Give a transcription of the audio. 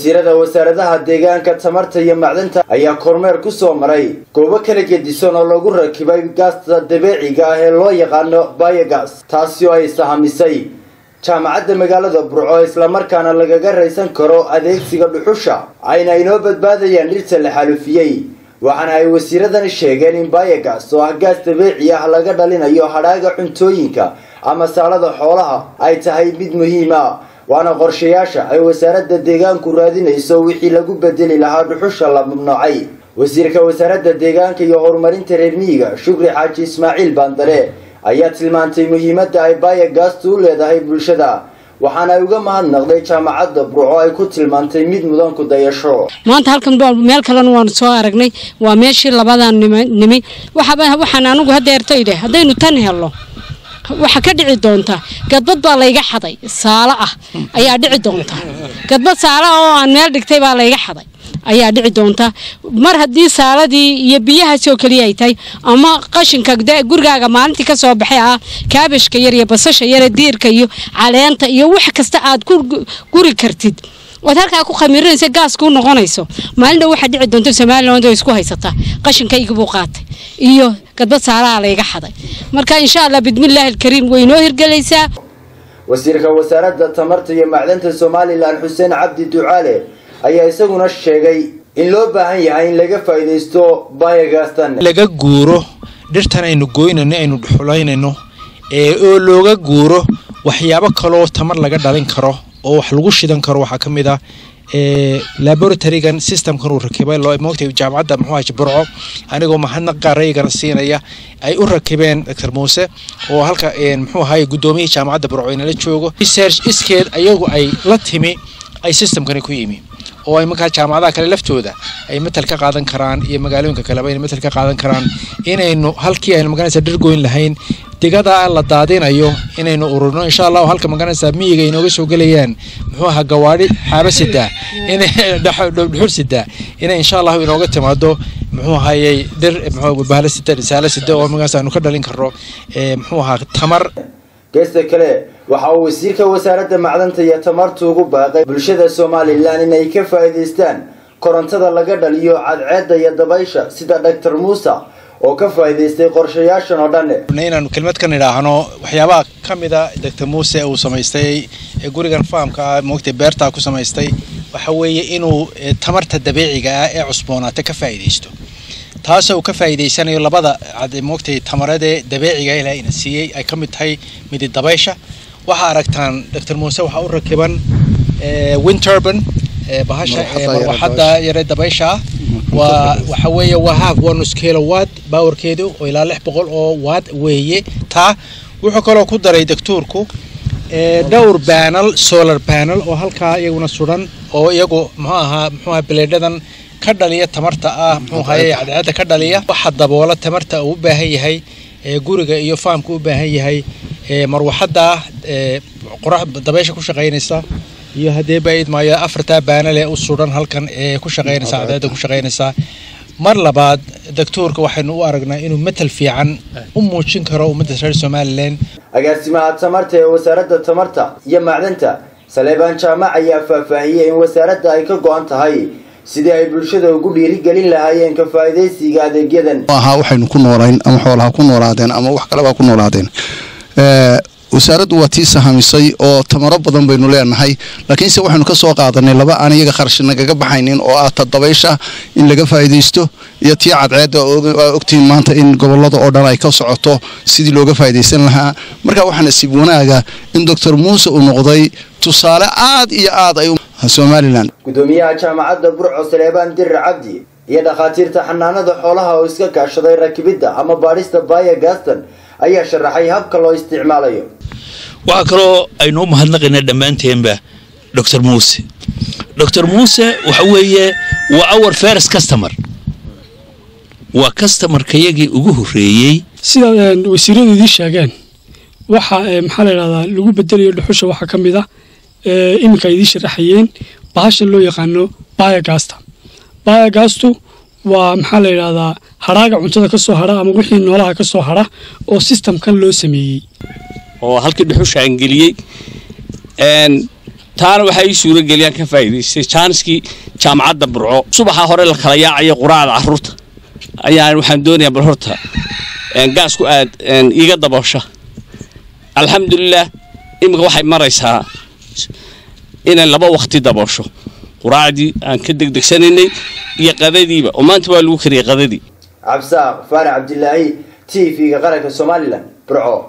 wasiirada wasaaradaha deegaanka tamarta iyo macdanta ayaa kormeer ku soo maray goobo kala gedisan oo lagu rakibay gaasta dabeeciga ah ee loo yaqaano bayogas taasi oo ay sahamisay jaamacadda magaalada burco islamarkaana lagaga raysan karo adeegsiga dhuxusha ayna inoo badbaadayaan dhirta la xalufiyey waxaana ay wasiiradani sheegeen in bayogas oo ah gaas dabeeci ah laga dhalinayo hadhaaga cuntooyinka ama saalada xoolaha ay tahay mid muhiima waana qorshayaasha ay wasaaradda deegaanku raadinayso wixii lagu bedeli lahaa dhuxusha la mamnuucay wasiirka wasaaradda deegaanka iyo horumarinta reer miyiga shukri xaaji ismaaciil baandare ayaa tilmaantay muhiimadda ay bayogastu u leedahay bulshada waxaana ay uga mahadnaqday jaamacadda burco ay ku tilmaantay mid mudan ku dayasho maanta halkan meel kalena waanu soo aragnay waa meeshii labadan nimi waxaan anigu hadeerto idhe haddaynu tan helno waxa ka dhici doonta gadbad baa layga xaday saalo ah ayaa dhici doonta gadbad saalo oo aan meel dhigtay baa layga xaday ayaa dhici doonta mar haddii saaladii iyo biyahaas oo keliya ay tahay ama qashinka gurigaaga maalintii ka soo baxay ah kaabashka yar iyo basasha yare diirka iyo caleenta iyo wax kasta aad ku guri kartid waad halkaa ku khamiirinaysa gaaskuu noqonayso maalin dhow waxaa dhici doonta somaliland oo isku haysataa qashinkaygibuu qaatay iyo gadbad saalaha layga xaday marka insha allah bidmillaahi alkariim way inoo hirgelaysaa wasiirka wasaaradda tamarta iyo macdanta somalilan xuseen cabdi ducaale ayaa isaguna sheegay in loo baahan yahay in laga faa'iidaysto bayogastan laga guuro dhirtan aynu goynayno aynu dhuxulaynayno ee oo looga guuro waxyaabo kaloo tamar laga dhalin karo oo wax lagu shidan karo waxaa ka mid ah laboratorygan systemkan uu rakibay loo moogtay jaamacadda muxuu ahay burco anigoo mahadnaq qaaraygana siinaya ay u rakibeen doctor muuse oo halka muxuu ahay guddoomiyihii jaamacadda burco inala joogo research iskeed ayagu ay la timi ay systemkani ku yimi oo ay markaa jaamacadaha kale laftooda ay matal ka qaadan karaan iyo magaalooyinka kaleba ay matal ka qaadan karaan inaynu halkii aynu magaranaysa dhirgoyn lahayn digada la daadinayo inaynu ururno insha allahu halka magaranaysa miyiga inooga soo gelayaan muxuu ahaa gawaadhi xaaba sidaa dhuxul sidaa inay insha allahu inooga timaado muxuu ahayey dhir bahla sida risaalo sida oo magaas aanu ka dhalin karno muxuu ahaa tamar geesta kale waxa uu wasiirka wasaaradda macdanta iyo tamartu ugu baaqay bulshada somalilan inay ka faa'iidaystaan korontada laga dhaliyo cadceedda iyo dabaysha sida doctor muuse oo ka faa'iidaystay qorshayaashan oo dhan inaanu kelmad ka nidhaahno waxyaabaha ka mida doctor muuse uu samaystay ee gurigan faamka ah moogtay beertaa ku samaystay waxa weeye inuu tamarta dabiiciga ah ee cusboonaata ka faa'iidaysto taasoo uu ka faa'iidaysanayo labada moogtay tamaradee dabeeciga ilaa ina siiyey ay ka mid tahay midi dabaysha waxaa aragtaan doctor muuse waxaa u rakiban winturban bahasha marwaxadda yare dabaysha ah waa waxa weeye waa half one kilowatt powerkeedu oo ilaa lix boqol oo watt weeye taa wuxuu kaloo ku daray daktuurku dhowr panel solar panel oo halkaa iyaguna sudan oo iyagu muxuu ahaa muxuu ahaa bileedhadan ka dhaliya tamarta ah muxuu ahaye cadceedda ka dhaliya waxa daboola tamarta uu u baahan yahay guriga iyo faamka u baahan yahay marwaxadda qorax dabaysha ku shaqaynaysa iyo haddee baaid maayo afartaa baanale u sudan halkan ee ku shaqaynaysa cadceedda ku shaqaynaysaa mar labaad daktuurka waxaynu u aragnaa inuu matal fiican u muujin karo ummadda reer somalilan agaasimaha tamarta ee wasaaradda tamarta iyo macdanta saleebaan jaamac ayaa faahfaahiyey in wasaaradda ay ka go-an tahay sidii ay bulshada ugu dhiirigelin lahaayeen ka faa'iidaysiga adeegyadan ahaa waxaynu ku noolayn ama xoolaha ku noolaadeen ama wax kaleba ku noolaadeen wasaaraddu waa tii sahamisay oo tamaro badan baynu leenahay laakiinse waxaynu ka soo qaadanay laba aan iyaga kharash nagaga baxaynin oo ah ta dabaysha in laga faa'iidaysto iyo tii cadceedda aa ogtihiin maanta in gobollada oo dhan ay ka socoto sidii looga faa'iidaysan lahaa marka waxaa nasiib wanaaga in doctor muuse uu noqday tusaale aad iyo aad ay somalilan gudoomiyaha jaamacadda burco saleebaan dirir cabdi iyo dhakhaatiirta xanaanada xoolaha oo iska kaashaday rakibidda ama baadhista bayogastan ayaa sharaxay habka loo isticmaalayo waxaa kaloo aynu u mahadnaqaynaa dhammaanteenba doctor muuse doctor muuse waxa weeye waa our first customer waa customarkayagii ugu horreeyey sida wasiiradu idiin sheegeen waxa maxaa la yidhahdaa lagu bedelayo dhuxusha waxaa ka mid ah iminka idiin sharaxayeen bahashan loo yaqaano bayogasta bayogastu waa maxaa la yidhahdaa hadhaaga cuntada ka soo hadha ama wixii noolaha ka soo hadha oo sistamkan loo sameeyey oo halkii dhuxusha aan geliyey taana waxaa ii suurageliyaan ka faa'iidaystay jaaniskii jaamacadda burco subaxa hore la kala yaacaya quraacda carruurta ayaan waxaan doonayaa bal horta gaasku aad iiga daboosha alxamdulilah iminka waxay maraysaa inay laba waqti daboosho quraacdii aan ka degdegsanaynay iyo qadadiiba oo maanta waa lagu kariyay qadadii cabsaaq faarax cabdilaahi t v-ga qaranka somalilan burco